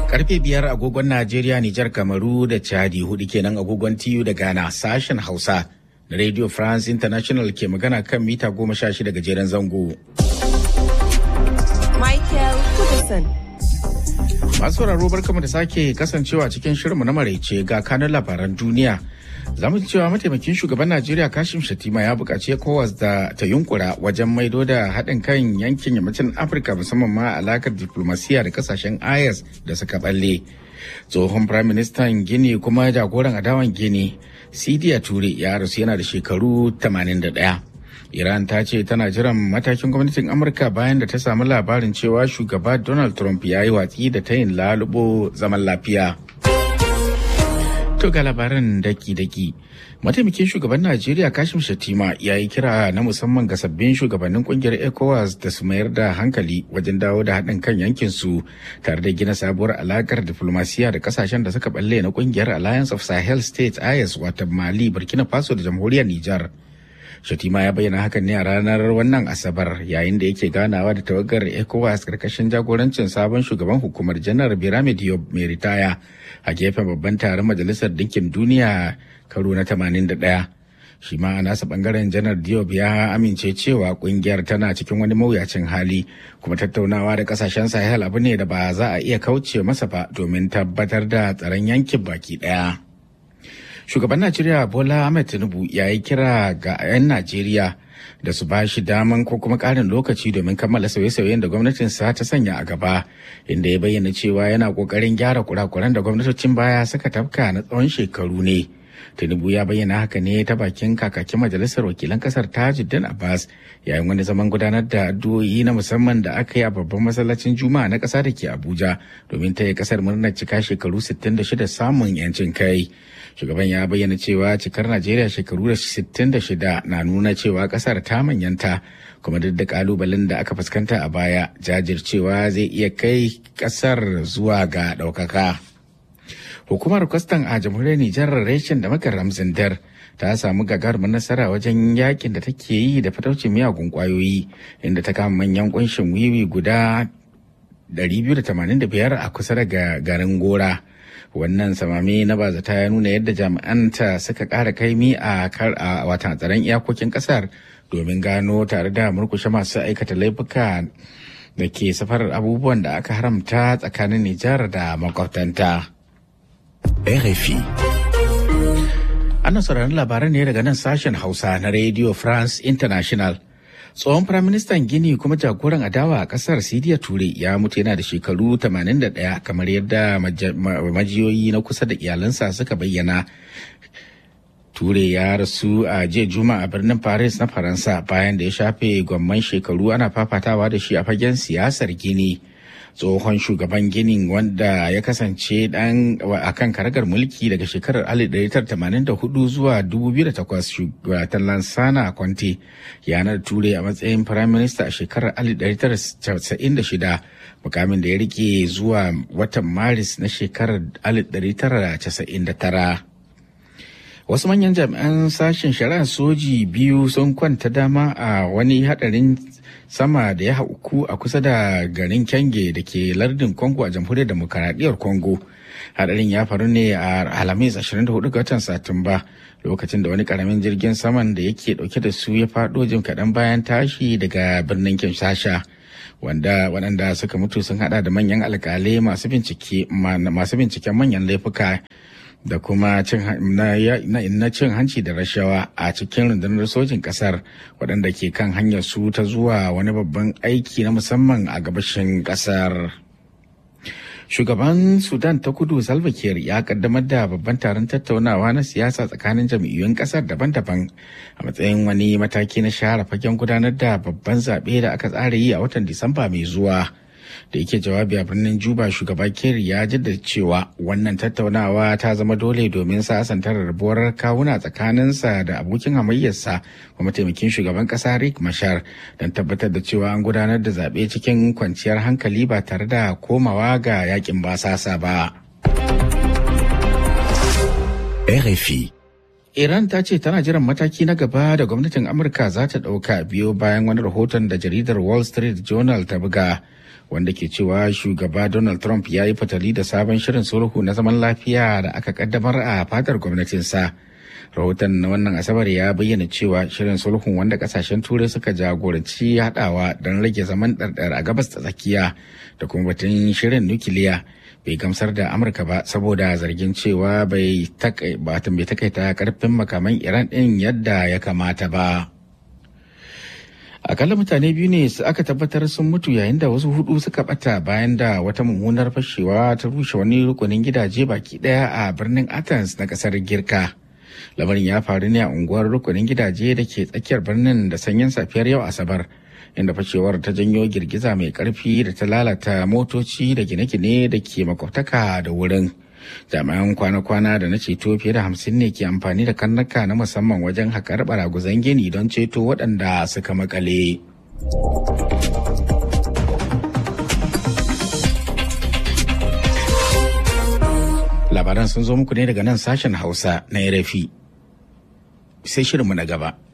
Karfe biyar agogon Najeriya, Nijar, Kamaru da Chadi hudu kenan agogon TU da Ghana sashen Hausa na Radio France International ke magana kan mita goma sha shida gajeren zango. Michael Kudison. Masu sauraro barkamu da sake kasancewa cikin shirinmu na maraice ga kanun labaran duniya. Za mu ji cewa mataimakin shugaban Najeriya Kashim Shatima ya buƙaci ECOWAS da ta yunkura wajen maido da haɗin kan yankin yammacin Afirka musamman ma alakar diplomasiya da kasashen IS da suka balle. Tsohon Prime Minister Gini kuma jagoran adawan Gini, Sidiya Ture ya rasu yana da shekaru 81. Iran ta ce tana jiran matakin gwamnatin Amurka bayan da ta samu labarin cewa shugaba Donald Trump ya yi watsi da tayin lalubo zaman lafiya. To ga labaran daki-daki. Mataimakin shugaban Najeriya Kashim Shatima ya yi kira na musamman ga sabbin shugabannin kungiyar ECOWAS da su mayar da hankali wajen dawo da haɗin kan yankinsu tare da gina sabuwar alakar diflomasiya da kasashen da suka balle na kungiyar Alliance of Sahel States IS wata Mali, Burkina Faso da jamhuriyar Nijar. Shatima ya bayyana hakan ne a ranar wannan Asabar yayin da yake ganawa da tawagar ECOWAS karkashin jagorancin sabon shugaban hukumar janar Birame Diop mai ritaya a gefen babban taron Majalisar Dinkin Duniya karo na 81. Shi ma a nasa bangaren janar Diop ya amince cewa kungiyar tana cikin wani mawuyacin hali kuma tattaunawa da kasashen Sahel abu ne da ba za a iya kauce masa ba domin tabbatar da tsaron yankin baki daya. shugaban najeriya bola ahmed tinubu ya yi kira ga 'yan najeriya da su ba shi daman ko kuma ƙarin lokaci domin kammala sauye-sauyen da gwamnatinsa ta sanya a gaba inda ya bayyana cewa yana ƙoƙarin gyara kurakuran da gwamnatocin baya suka tafka na tsawon shekaru ne tinubu ya bayyana haka ne ta bakin kakakin majalisar wakilan kasar tajuddin abbas yayin wani zaman gudanar da addu'o'i na musamman da aka yi a babban masallacin juma'a na ƙasa da ke abuja domin ta yi kasar murnar cika shekaru 66 samun yancin kai shugaban ya bayyana cewa cikar najeriya shekaru 66 na nuna cewa kasar ta manyanta kuma duk da kalubalen da aka fuskanta a baya jajircewa zai iya kai kasar zuwa ga ɗaukaka. hukumar kwastan a jamhuriyar nijar reshen da makar ramzindar ta samu gagarumin nasara wajen yakin da take yi da fataucin miyagun kwayoyi inda ta kama manyan kunshin wiwi guda 285 a kusa da garin gora wannan samami na bazata ya nuna yadda jami'anta suka ƙara kaimi a watan tsaron iyakokin ƙasar domin gano tare da murkushe masu aikata laifuka da ke safarar abubuwan da aka haramta tsakanin nijar da makwabtanta. RFI. Ana sauraron labaran ne daga nan sashen Hausa na Radio France International. Tsohon Firaministan Gini kuma jagoran adawa a kasar Sidiya Ture ya mutu yana da shekaru 81 kamar yadda majiyoyi na kusa da iyalansa suka bayyana. Ture ya rasu a jiya Juma'a a birnin Paris na Faransa bayan da ya shafe gwamman shekaru ana fafatawa da shi a fagen siyasar Gini. tsohon shugaban ginin wanda ya kasance dan akan karagar mulki daga shekarar 1984 zuwa 2008 shugabatan lansana conte yanar ture a matsayin prime minister a shekarar 1996 mukamin da ya rike zuwa watan maris na shekarar 1999 wasu manyan jami'an sashen shari'ar soji biyu sun kwanta dama a wani hadarin sama da ya hauku a kusa da garin kyange da ke lardin congo a jamhuriyar demokaradiyyar congo hadarin ya faru ne a alhamis 24 ga watan satumba lokacin da wani karamin jirgin saman da yake dauke da su ya fado jim kaɗan bayan tashi daga birnin kinshasa wanda waɗanda suka mutu sun hada da manyan alkalai masu binciken manyan laifuka da kuma na cin hanci da rashawa a cikin rundunar sojin kasar waɗanda ke kan hanyar su ta zuwa wani babban aiki na musamman a gabashin kasar. Shugaban Sudan ta kudu Salva Kiir ya kaddamar da babban taron tattaunawa na siyasa tsakanin jam'iyyun kasar daban-daban a matsayin wani mataki na share fagen gudanar da babban zaɓe da aka tsara yi a watan Disamba mai zuwa. da yake jawabi a birnin juba shugaba kerry ya jaddada cewa wannan tattaunawa ta zama dole domin sasantar rabuwar kawuna tsakaninsa da abokin hamayyarsa kuma mataimakin shugaban kasa rick mashar don tabbatar da cewa an gudanar da zaɓe cikin kwanciyar hankali ba tare da komawa ga yakin basasa ba. RFI Iran ta ce tana jiran mataki na gaba da gwamnatin Amurka za ta ɗauka biyo bayan wani rahoton da jaridar Wall Street Journal ta buga wanda ke cewa shugaba Donald Trump ya yi fatali da sabon shirin sulhu na zaman lafiya da aka kaddamar a fadar gwamnatinsa. Rahoton na wannan Asabar ya bayyana cewa shirin sulhun wanda kasashen turai suka jagoranci haɗawa don rage zaman ɗarɗar a gabas ta tsakiya da kuma batun shirin nukiliya bai gamsar da Amurka ba saboda zargin cewa bai takaita karfin makaman Iran ɗin yadda ya kamata ba. akalla mutane biyu ne aka tabbatar sun mutu yayin da wasu hudu suka bata bayan da wata mummunar fashewa ta rushe wani rukunin gidaje baki daya a birnin athens na kasar girka lamarin ya faru ne a unguwar rukunin gidaje da ke tsakiyar birnin da sanyin safiyar yau asabar inda fashewar ta janyo girgiza mai karfi da ta lalata motoci da gine-gine da ke makwabtaka da wurin jami'an kwana-kwana da na ceto fiye da hamsin ne ke amfani da karnuka na musamman wajen haƙar baraguzan gini don ceto waɗanda suka makale. labaran sun zo muku ne daga nan sashen hausa na rafi sai shirinmu na gaba